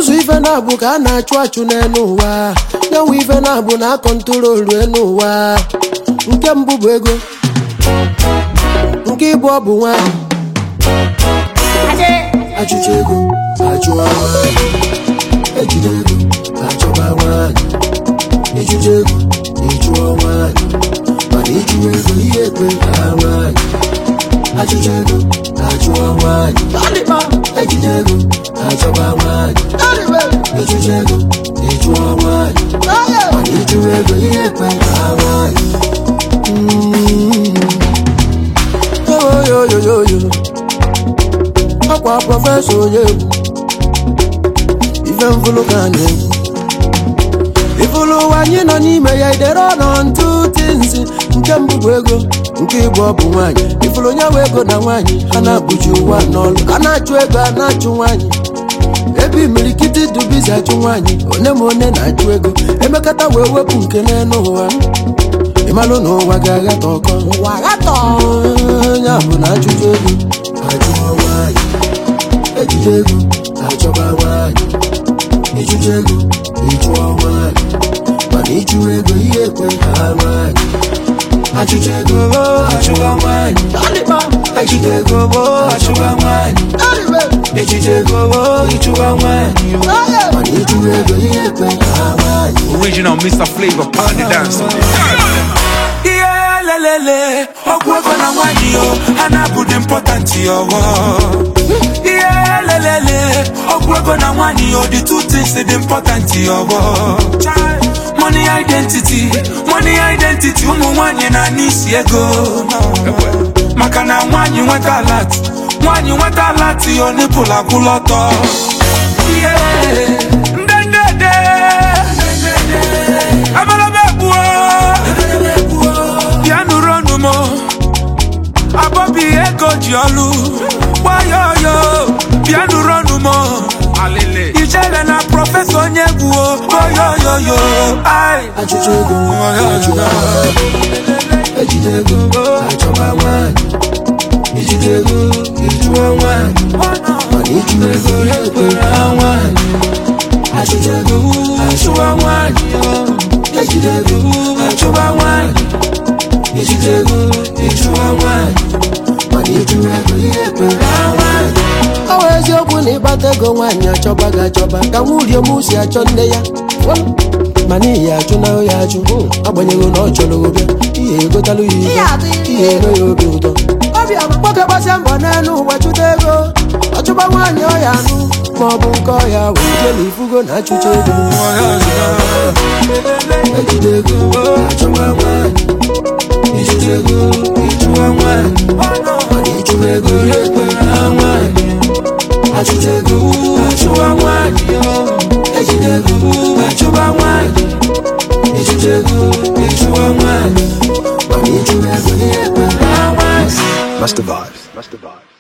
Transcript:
ụzọ ife na-abụ ka a na-achụ achụ n'elu ụwa nyanwa ife na-abụ na akọntrolu elu ụwa nke mbụ bụ ego nke ịbụ ọ bụ nwanyị achụcha ego achụwa nwanyị ejide ego achọba nwanyị ịchụcha ego ịchụọ nwanyị mana ịchụwa ego ihe ekwe ha nwanyị achụcha ego achụọ nwanyị ejide ego achọba nwanyị ịchụcha ego ịchụọ nwanyị mana ịchụwa ego ihe ekwe ha nwanyị oyoyoyoyo ọkwa prọfesọ onye egwu ife mfụlụ ka anyị egwu ifụlụ ụwa anyị nọ n'ime ya idere ọnọ ntụ tinzi nke mbụ bụ ego nke ịbụ ọ bụ nwaanyị ifụlụ onye bụ ego na nwaanyị a na-abụji ụwa n'ọlụ a na-achụ ego a na-achụ nwaanyị ebe imirikiti dubizi achụ nwaanyị one ma one na-achụ ego emekata wee wepụ nke n'elu ụwa ịmalụ na ụwa ga-aghata ọkọ ụwa ghatọ ya bụ na achụjụ ego achụọ nwaanyị ejide ego achọba nwaanyị ịchụjụ ego ịchụọ nwaanyị mana ịchụ ego ihe ekwe ha nwaanyị achụjụ ego achụwa nwaanyị ejide ego achụwa nwaanyị ejide ego ịchụwa nwaanyị mana ịchụ ego ihe ekwe ha nwaanyị Original Mr. Flavor Party Dancer. ihe lelele ọgwụ ego na nwanyị yo ha na-abụdị mpọtantị ọghọ ihe lelele ọgwụ ego na nwanyị yo the two things dị mpọtantị ọghọ money identity money identity ụmụ nwanyị na n'isi ego maka na nwanyị nweta alat nwanyị nweta alat yo nipụl akwụla ọtọ ihe ndendede ebelebe gbuo bịa nụrụ ọnụ m abọbi ego ji ọlụ gbayoyo bịa nụrụ ọnụ m Alele. ijele na prọfesọ onye gwuo oyoyoyo ai achụcha ego achụwa nwaanyị ejide ego achọba nwaanyị ijide ego ịchụọ nwaanyị mana ịchụ ego ya ekwere ha nwaanyị achụcha ego achụwa nwaanyị ejide ego achọba nwaanyị ijide ego ịchụọ nwaanyị mana ịchụ ego ya ekwere ha nwaanyị ọ bụ eziokwu na ịkpata ego nwaanyị achọba gị achọba ka nwurie m si achọ nne ya mana ihe achụ na ya achụ agbanyeghị na ọ chọrọ obịa ihe egotalụ ya ihe ihe eme ya obi ụtọ nwoke gbasia mbọ n'elu ụwa chụta ego ọchụba nwaanyị ọya anụ ma ọ bụ nke ọya wee jee na ifugo na achụcha ego ejide ego achọba nwaanyị ijide ego ịchụwa nwaanyị mana ịchụwa ego ya ekwere ha nwaanyị achụcha ego achụwa nwaanyị ejide ego achụba nwaanyị ijide ego ịchụwa nwaanyị mana ịchụwa ego ya ekwere ha nwaanyị Master Vibes. Master Vibes.